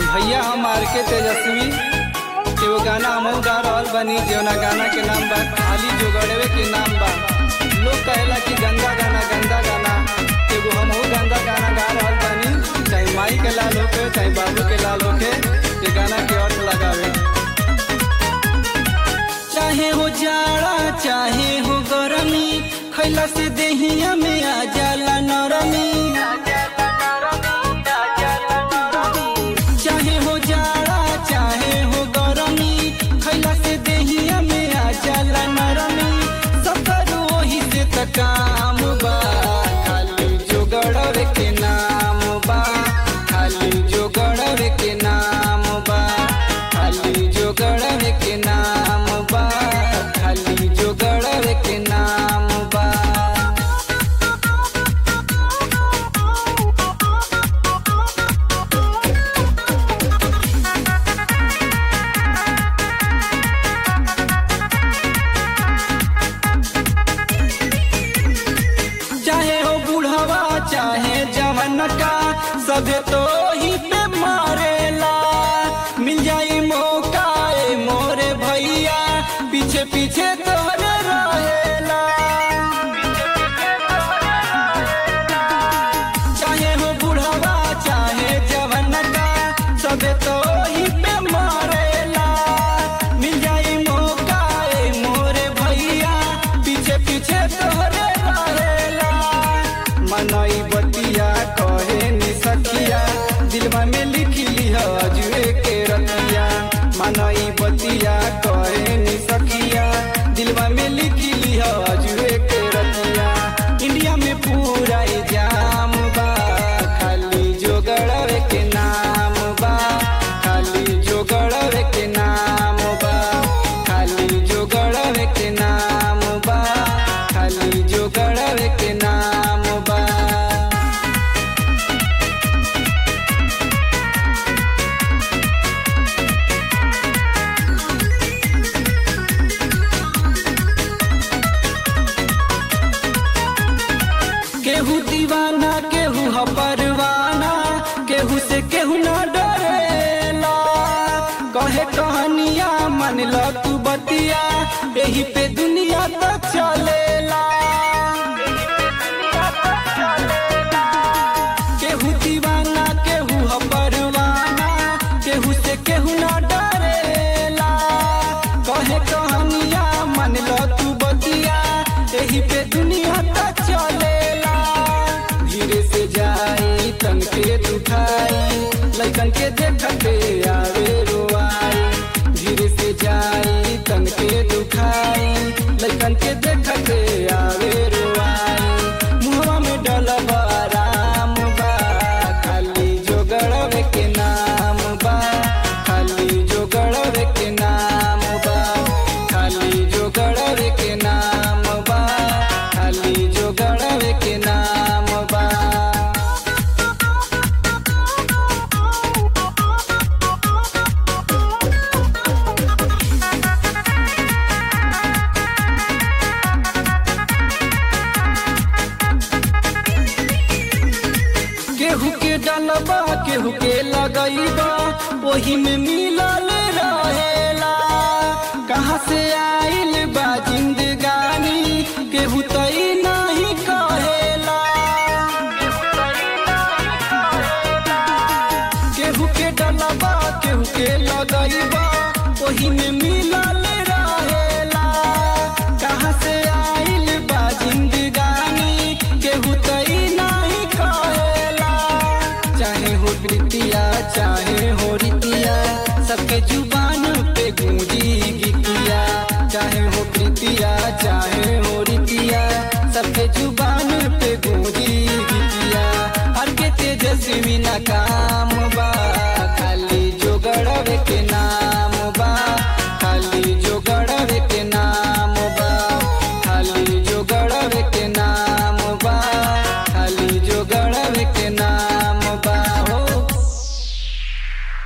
भैया हम आर के तेजस्वी एगो गाना हमहू गा रहल बनी जौना गाना के नाम बा खाली जोगड़वे के नाम बा लोग कहेला कि गंदा गाना गंदा गाना एगो हमहू गंदा गाना गा रहल बनी चाहे माई के लाल होके चाहे बाबू के लाल होके ये गाना के अर्थ लगावे चाहे हो जाड़ा चाहे हो गरमी खैला से देहिया में आ जाला नरमी चाहे हो जाड़ा चाहे हो गरमी खैला से देहिया में आ जाला नरमी सफर वही से त काम बा खाली जोगड़वे के नाम बा खाली जोगड़वे के नाम बा खाली जोगड़वे के नाम बा खाली जोगड़वे के नाम बा चाहे हो बुढ़वा चाहे जवन का सबे तो ही पे मारेला मिल जाई मौका ए मोरे भैया पीछे पीछे तोहरे रहेला चाहे हो बुढ़वा चाहे जवन का सबे तो ही पे मारेला मिल जाई मौका ए मोरे भैया पीछे पीछे तोहरे रहेला मनई बतिया कहे नि सखिया दिलवा में लिख लिह जुए के रतिया मनई बतिया कहे नि सखिया दिलवा में लिख लिह जुए के रतिया इंडिया में पूरा ही जाम बा खाली जोगड़वे के नाम बा खाली जोगड़वे के नाम बा खाली जोगड़वे के नाम बा खाली जोगड़वे के नाम बा केहू दीवाना केहू ह परवाना केहू से केहू न डरेला कहे कहानिया मन ल तू बतिया यही पे दुनिया तो चलेला केहू दीवाना केहू ह परवाना केहू से केहू न डरेला कहे कहानिया मन ल तू बतिया यही पे दुनिया तो चलेला धीरे से जाई तन के दुखाई लैकन के देखते आवे रोआई धीरे से जाई तन के दुखाई लैकन के देखते आवे रोआई मुहवा में डलबा राम बा खाली जोगड़वे के नाम बा खाली जोगड़वे के नाम बा खाली जोगड़वे के नाम बा खाली जोगड़वे के नाम बा केहू के डलबा केहू के लगैबा वही में मिलल रहेला कहाँ से आइल बा जिंदगानी केहू तई नहीं कहेला केहू के डलबा केहू के लगैबा वही में मिलल रहेला कहाँ से आइल बा जिंदगानी केहू तई नहीं कहेला चाहे हो प्रीतिया चाहे हो रितिया सबके जुग